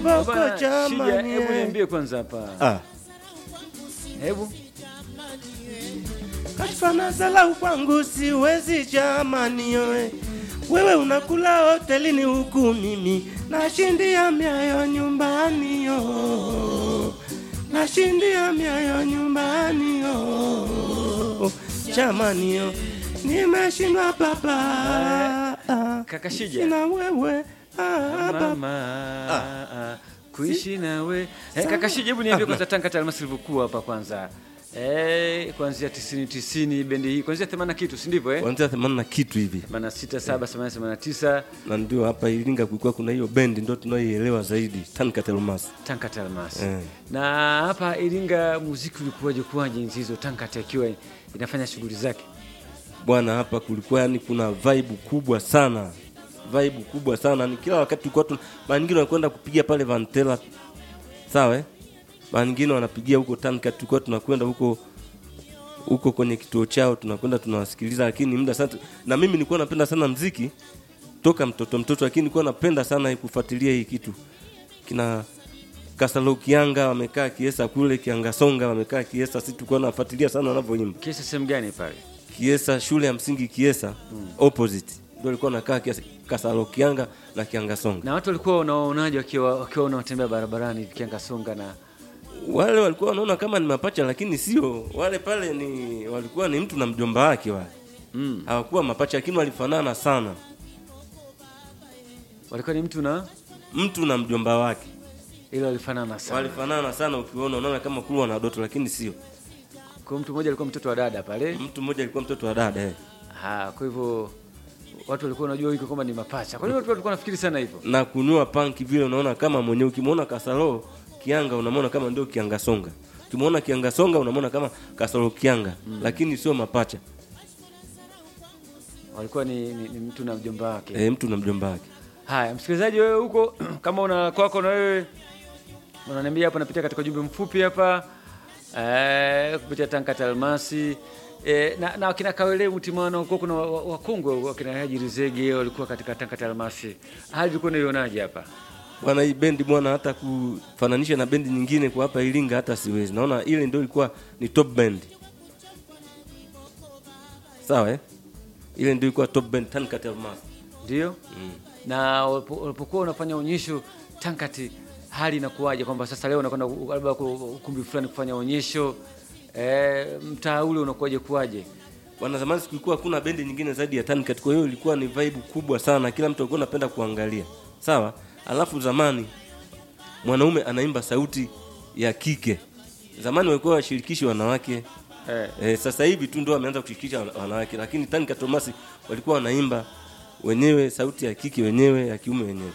kiboko Bwana, Shija, jamani hebu eh. niambie kwanza hapa. Ah, Hebu kashfana zalau kwangu siwezi jamani yoe wewe unakula hotelini huku mimi nashindia miayo nyumbani yo nashindia miayo nyumbani yo jamani yo nimeshindwa baba ah, kaka Shija. sina wewe ah, baba mama kuishi nawe eh, kaka Shija, hebu niambie kwanza Tanga Almasi ilivyokuwa hapa kwanza eh, kuanzia 90 90 bendi hii kuanzia 80 kitu, si ndivyo eh? kuanzia themanini na kitu hivi 86 7 88 89 na ndio hapa Iringa kulikuwa kuna hiyo bendi ndio tunaoielewa zaidi Tankatelmas. Tanga Almasi Eh. na hapa Iringa muziki ulikuwaje kuwaje enzi hizo Tanga akiwa inafanya shughuli zake Bwana, hapa kulikuwa yani kuna vibe kubwa sana, vibe kubwa sana. Ni kila wakati tulikuwa tuna mara nyingine wanakwenda kupigia pale Vantela, sawa eh? Mara nyingine wanapigia huko Tanka, tulikuwa tunakwenda huko huko kwenye kituo chao, tunakwenda tunawasikiliza, lakini muda sasa, na mimi nilikuwa napenda sana mziki toka mtoto mtoto, lakini nilikuwa napenda sana kufuatilia hii kitu kina Kasalo Kianga wamekaa Kiesa kule, Kianga Songa wamekaa Kiesa, sisi tulikuwa nafuatilia sana wanavyoimba. kisa sehemu gani pale Kiesa shule ya msingi Kiesa opposite ndio alikuwa nakaa Kiesa Kasalo Kianga na Kianga Songa. na watu walikuwa wanaonaje wakiwa wakiwa wanatembea barabarani vikianga songa na Wale walikuwa wanaona kama ni mapacha, lakini sio wale. Pale ni walikuwa ni mtu na mjomba wake wale, mm. hawakuwa mapacha, lakini walifanana sana, walikuwa ni mtu na mtu na mjomba wake ile walifanana sana walifanana sana. Ukiona unaona kama kulu wana doto, lakini sio. kwa mtu mmoja alikuwa mtoto wa dada pale Mtu mmoja alikuwa mtoto wa dada eh. ha, kwa hivyo watu walikuwa wanajua hiko kwamba ni mapacha kwa hiyo watu walikuwa nafikiri sana hivyo na kunywa panki vile, unaona kama mwenyewe. Ukimwona Kasalo Kianga unamwona kama ndio Kianga Songa, ukimwona Kianga Songa unamwona kama Kasalo Kianga, lakini sio mapacha walikuwa ni, ni, ni mtu na mjomba wake eh, mtu na mjomba wake. haya msikilizaji wewe huko kama una kwako na wewe unaniambia hapa napitia katika ujumbe mfupi hapa eh, kupitia tankata almasi eh, na, na wakina kawele mtimano huko kuna wa- wa- wakongwe wakina haji rizege walikuwa katika tankata almasi hali ilikuwa naionaje hapa Bwana, hii bendi bwana, hata kufananisha na bendi nyingine kwa hapa Iringa hata siwezi. Naona ile ndio ilikuwa ni top band, sawa eh? Ile ndio ilikuwa top band Tankat Almas. ndio na walipo- walipokuwa unafanya onyesho tankati hali inakuwaje kwamba sasa leo unakwenda ku- labda ku- ukumbi fulani kufanya onyesho eh, mtaa ule unakuwaje kuwaje Bwana, zamani kulikuwa hakuna bendi nyingine zaidi ya Tankat, kwa hiyo ilikuwa ni vibe kubwa sana, kila mtu alikuwa anapenda kuangalia, sawa. Alafu zamani mwanaume anaimba sauti ya kike, zamani walikuwa washirikishi wanawake eh. E, sasa hivi tu ndio wameanza kushirikisha wana- wanawake, lakini Tani Katomasi walikuwa wanaimba wenyewe sauti ya kike wenyewe ya kiume wenyewe.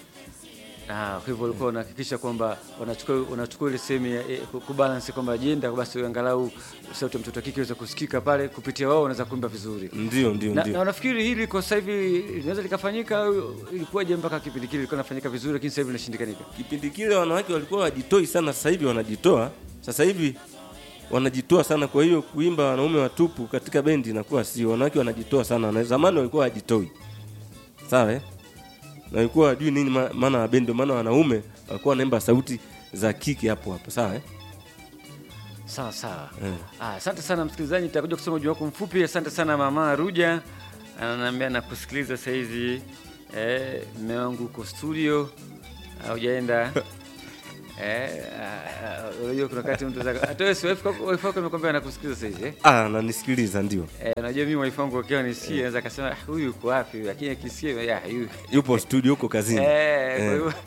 Ah, kwa hivyo walikuwa wanahakikisha kwamba wanachukua wanachukua ile sehemu ya eh, ku- kubalance kwamba ajenda basi angalau sauti ya mtoto wa kike iweze kusikika pale kupitia wao wanaweza kuimba vizuri. Ndio, ndio, Na, na ndio. unafikiri hili kwa sasa hivi linaweza likafanyika au ilikuwaje mpaka kipindi kile ilikuwa inafanyika vizuri lakini sasa hivi inashindikanika? Kipindi kile wanawake walikuwa wajitoi sana, sasa hivi wanajitoa. Sasa hivi wanajitoa sana, kwa hiyo kuimba wanaume watupu katika bendi inakuwa sio. Wanawake wanajitoa sana, na zamani walikuwa wajitoi, sawa eh? na walikuwa wajui nini ma- maana ya bendi, ndio maana wanaume walikuwa wanaimba sauti za kike hapo hapo, sawa eh? Sawa sawa. Eh. Ah, asante sana msikilizaji, nitakuja kusoma ujumbe wako mfupi. Asante sana mama Ruja, ananiambia nakusikiliza saa hizi. Eh, mume wangu uko studio haujaenda. Eh, ah, ah, unajua kuna wakati mtu zaka hata wewe si wife wako wife wako amekwambia anakusikiliza saa hizi eh? Ah, nanisikiliza ndio, Eh, unajua mimi wife wangu akiwa nisikie anaweza akasema "Ah, huyu yuko wapi? Lakini akisikia ya huyu yupo studio huko kazini Eh, kwa Eh. hivyo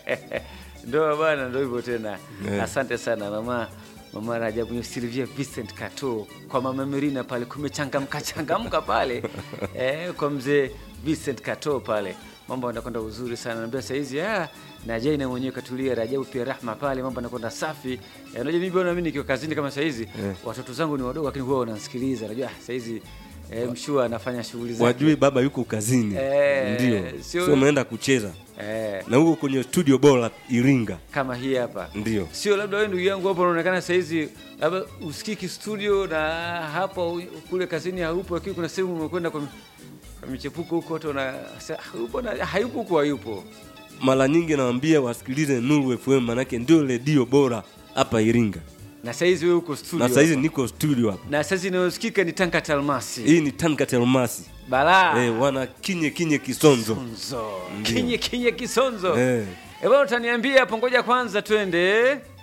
ndo bwana, ndo hivyo tena. Eh. Asante sana mama mama Rajabu ni Silvia Vincent Kato kwa mama Merina pale, kumechangamka changamka pale eh, kwa mzee Vincent Kato pale, mambo yanakwenda uzuri sana. Naambia saa hizi ah, na Jaina mwenyewe katulia, Rajabu pia Rahma pale, mambo yanakwenda safi. Eh, unajua mimi bwana, mimi nikiwa kazini kama saa hizi Eh. watoto zangu ni wadogo, lakini huwa wananisikiliza. Unajua ah, saa hizi eh, mshua anafanya shughuli zake wajui baba yuko kazini Eh, ndio sio- sio umeenda kucheza eh, na huko kwenye studio bora Iringa kama hii hapa ndio sio labda wewe ndugu yangu hapo unaonekana saizi labda usikiki studio na hapo u- kule kazini haupo, lakini kuna sehemu umekwenda kwa, kwa michepuko huko, watu wana sa- hayupo na hayupo huko, hayupo mara nyingi nawaambia wasikilize Nuru FM manake ndio redio bora hapa Iringa. na saizi wewe uko studio Na saizi hapa. niko studio hapa. na saizi inayosikika ni tanka talmasi Hii ni Tanka Telmasi. balaa Eh, wana kinye kinye kisonzo. Kisonzo. kinye kinye kisonzo Eh. Eh, bwana utaniambia hapo, ngoja kwanza twende